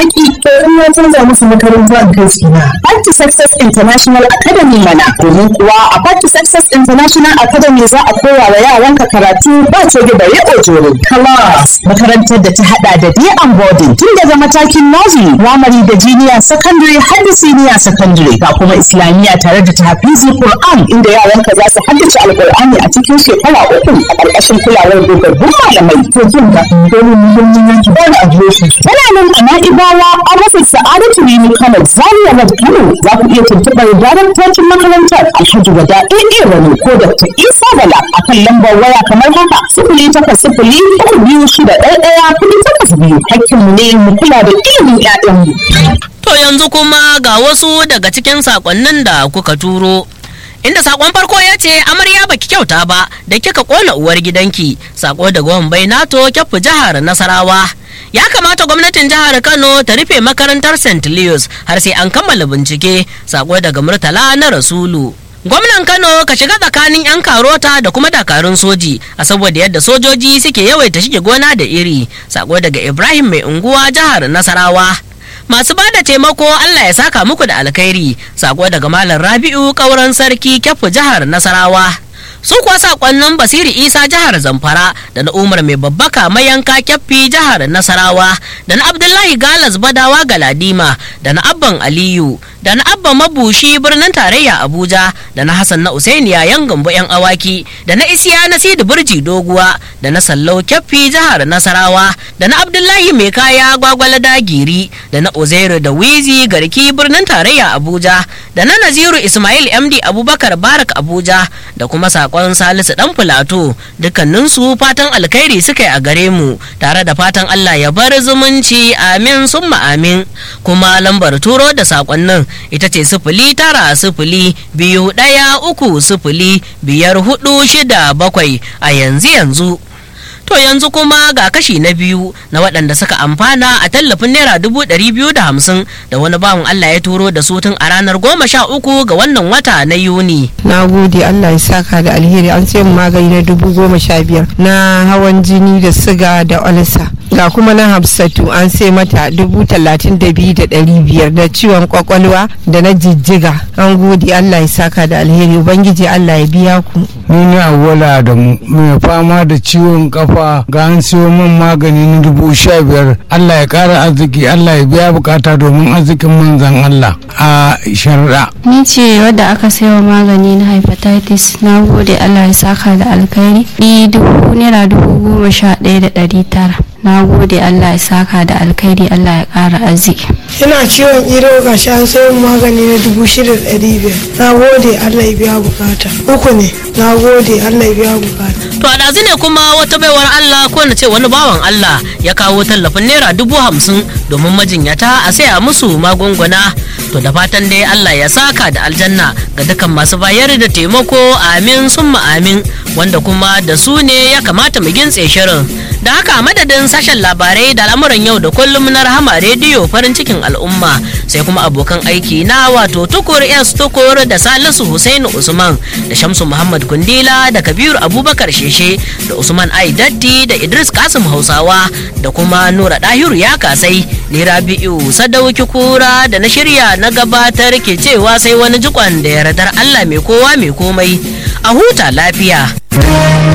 yaƙi to in ya canza musu makaranta in kai su na Party Success International Academy mana domin kuwa a Party Success International Academy za a koya wa yaranka karatu ba ce da bare ojoro class makarantar da ta hada da day and boarding tun daga matakin nursery primary da junior secondary har da senior secondary ga kuma islamiyya tare da tahfizi Qur'an inda yaranka za su haddace alqur'ani a cikin shekara uku a ƙarƙashin kulawar dogabbun malamai to jin ga dole muhimmin yanki ba da adireshi tana nan a na'ibawa a rasa sa'adatu rini kano zaria road kano za ku iya tuntuɓar daraktocin makarantar alhaji wada ɗaya rani ko da ta isa bala a kan lambar waya kamar haka sifili takwas sifili uku biyu shida ɗaya ɗaya kuɗi takwas biyu hakkinmu ne mu kula da ilimin 'ya'yanmu. To yanzu kuma ga wasu daga cikin sakonnin da kuka turo. Inda sakon farko ya ce amarya baki kyauta ba da kika kona uwar gidanki sako daga wambai nato kyafu jihar Nasarawa. Ya kamata gwamnatin jihar Kano ta rufe makarantar St. Leos har sai an kammala bincike sako daga Murtala na Rasulu. Gwamnan Kano ka shiga tsakanin 'yan karota da kuma dakarun soji a saboda yadda sojoji suke yawaita shige gona da iri sako daga Ibrahim mai unguwa jihar Nasarawa. masu bada taimako Allah ya saka muku da alkhairi sako daga malam Rabi'u kauran sarki kyafu jihar Nasarawa su kuwa sakonnin Basiri Isa jihar Zamfara da na Umar mai babbaka mayanka kyaffi jihar Nasarawa da na Abdullahi Galas Badawa Galadima da na Abban Aliyu da na Abba Mabushi birnin tarayya Abuja da na Hassan na Usainiya yan gambo yan awaki da na Isiya na Sidi Burji Doguwa da na Sallau kyaffi jihar Nasarawa da na Abdullahi mai kaya gwagwalada giri da na Uzairu da Wizi garki birnin tarayya Abuja da na Naziru Ismail MD Abubakar Barak Abuja da kuma sakon Salisu dan Filato dukkaninsu fatan alkhairi suka yi a gare mu tare da fatan Allah ya bar zumunci amin summa amin kuma lambar turo da sakonnin ita ce sifili tara sifili biyu ɗaya uku sifili biyar hudu shida bakwai a yanzu yanzu To yanzu kuma ga kashi na biyu na waɗanda suka amfana a tallafin naira dubu ɗari biyu da hamsin da wani bawan Allah ya turo da su tun a ranar goma sha uku ga wannan wata na Yuni. na gode allah ya saka da alheri an sai mu magani na dubu goma sha biyar na hawan jini da siga da olsa ga kuma na hafsatu an sai mata dubu talatin da biyu da ɗari biyar da ciwon kwakwalwa da na jijjiga an gode allah ya saka da alheri ubangiji allah ya biya ku ni ne awwala da mu mai fama da ciwon kafa ga an siyo min magani na dubu sha biyar allah ya kara arziki allah ya biya bukata domin arzikin manzan allah a sharaɗa Ni ce wadda aka saiwa magani na hepatitis na gode Allah ya saka da alkhairi ni dubu naira dubu goma sha ɗaya da ɗari tara na gode Allah ya saka da alkhairi Allah ya ƙara arziki. ina ciwon ido ga shi an sayo magani na dubu shida da ɗari biyar na gode allah ya biya bukata uku ne na gode allah ya biya bukata To a ɗazu ne kuma wata baiwar Allah ko na ce wani bawan Allah ya kawo tallafin naira dubu hamsin domin majinyata a saya musu magunguna. To da fatan dai Allah ya saka da aljanna ga dukkan masu bayar da taimako amin summa amin wanda kuma da su ne ya kamata mu gintse shirin. Da haka a madadin sashen labarai da al'amuran yau da kullum na rahama rediyo farin cikin al'umma sai kuma abokan aiki na wato tukur s tukur da salisu Hussaini usman da shamsu muhammad kundila da kabiru abubakar sheshe da usman ai datti da idris kasim hausawa da kuma nura dahiru ya kasai ni rabi'u sadauki kura da na shirya na gabatar ke cewa sai wani jikon da yardar allah mai kowa mai komai a huta lafiya